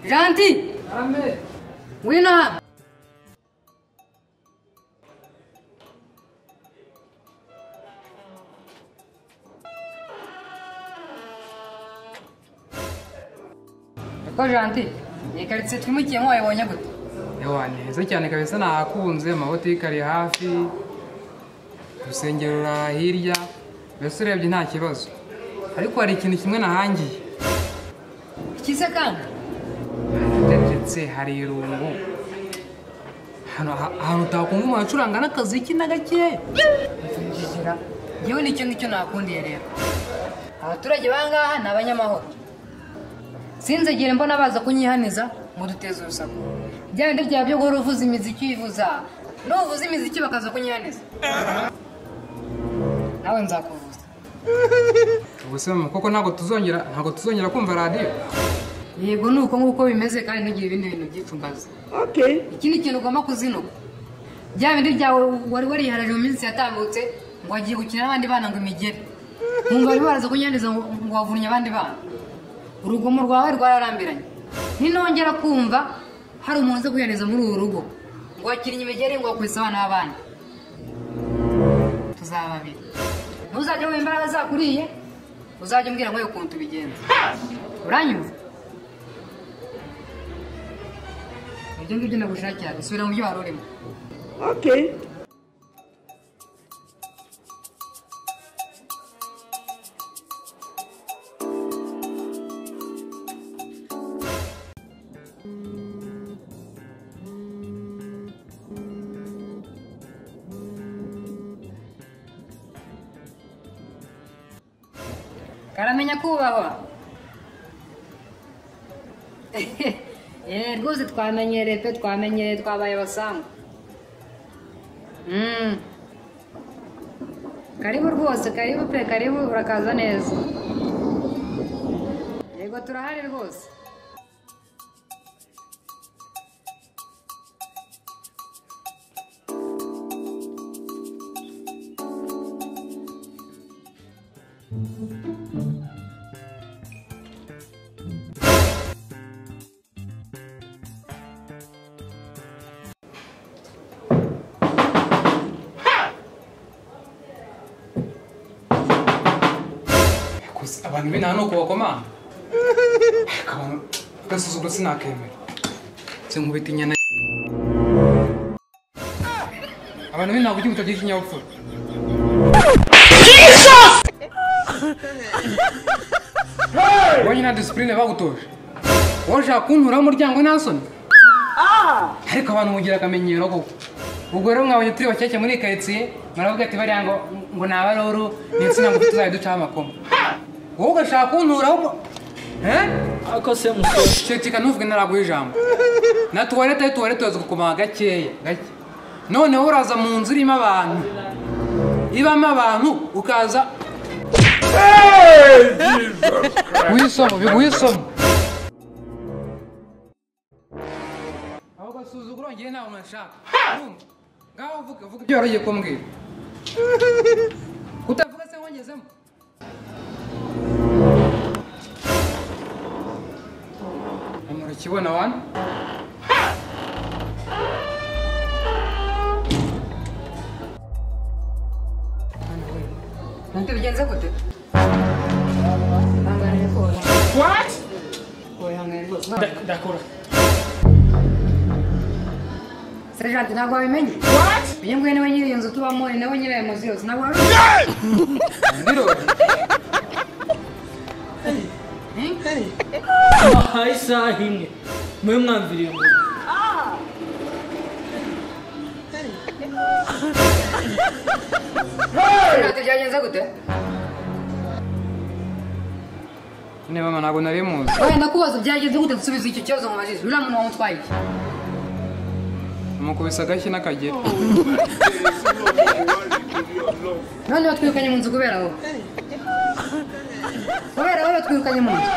Gentil Ngwino hano Eko Gentil iyi karitsiye twimukiyemo wayibonye gute Ewa ni heza cyane kabisa nahakunze amabotike ari hafi urusengero ruri hirya mbese urebye nta kibazo ariko hari ikintu kimwe nahangiye Iki se kandi ndetse hari irungu hano ha- ahantu utakunguma hacuranga n'akaziki na gake Jijira yewe nicyo ngicyo nakundiye rero abaturage bangaha ni abanyamahoro sinzegere mbona baza kunyihaniza ngo duteze urusaku bya bindi byaba byo guhora uvuza imiziki wivuza nuvuza imiziki bakaza kunyihaniza nawe nzakuvuza ubuse mama koko ntabwo tuzongera ntabwo tuzongera kumva radiyo yego ni uko nguko bimeze kandi ntugire ibindi bintu byicumbaza Okay. iki ni ikintu ugomba kuzinuka bya bindi byawe wari wariharije mu minsi yatambutse ngo wagiye gukina n'abandi bana ngo imigere nkumva bari baraza kunyanduza ngo ngo wavunnye abandi bana urugomo rwawe rwararambiranye ninongera kumva hari umuntu uza kuyanduza muri uru rugo ngo wakinnye imigeri ngo wakubise abana b'abandi tuzaba babiri ntuzajye wumva imbaraga zakuriye uzajye umbwira ngo ukuntu tubigenza uranyumva ibyo ngibyo nagushakira gusubira mu byo wari urimo Okay. karamenya kubahwa Eh, rwose twamenyereye pe twamenyereye twabaye abasangu Mm. karibu rwose karibu pe karibu urakaza neza yego turahari rwose gusa abantu b'inaha ni uko bakomanga abantu agasuzuguro sinakemera nse nkubita inyana abantu b'inaha kugira ubutabye ikinyabupfura ubonye na disipurine bagutoje wowe ushaka kunturaho umuryango nta soni ariko abantu mugira akamenyero koko ubwo rero mwabonye turi bakeke muri iyi karitsiye muravuga ati bariya ngo ngo ni abaruru ni insina ngufi tuzajya ducaho amakoma wowe ugashaka kunturaho mu- Eh? Ako se musore ceceka ntuvuge naraguha ijambo na tuwarete ye tuwarete uraza kukomanga gakeya gake noneho uraza mu nzu irimo abantu ibamo abantu ukaza biguha isomo biguha isomo aho gasuzuguro ngewe ntawe mwashaka Urumva? ngaho uvuge uvuge ibyo wari ugiye kumbwira utavuga se wongezemo murakibona wana tubigenze gute Ihangane rwose. Oya, ihangane rwose. ndakora Sergeant ntabwo wabimenye uyu nguyu niwe nyiri iyo nzu tubamo ni nawe nyiri ayo mazu yose ntabwo wari ndirori ubizi bahaye isaha imwe mube mwamviriye ngo Sergeant byagenze gute niba mama ntabwo nari muzi wenda kubaza byagenze gute dusubiza icyo kibazo mu majisho uriya muntu wamutwaye iki mukubise agashyi n'akagera noneho twirukanye mu nzu kubera wowe kubera wowe twirukanye mu nzu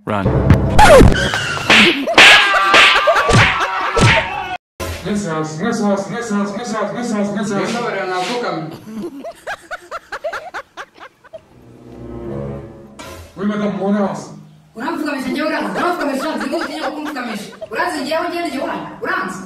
Run. Messers, Messers, Messers, Messers, Messers, Messers. mbabarira navukamye Wimeka mkono hasi. uramfukamisha njyewe uranze uramfukamishije uranze ngo utinye kumfukamishije uranze njyewe njyewe njyewe uranze uranze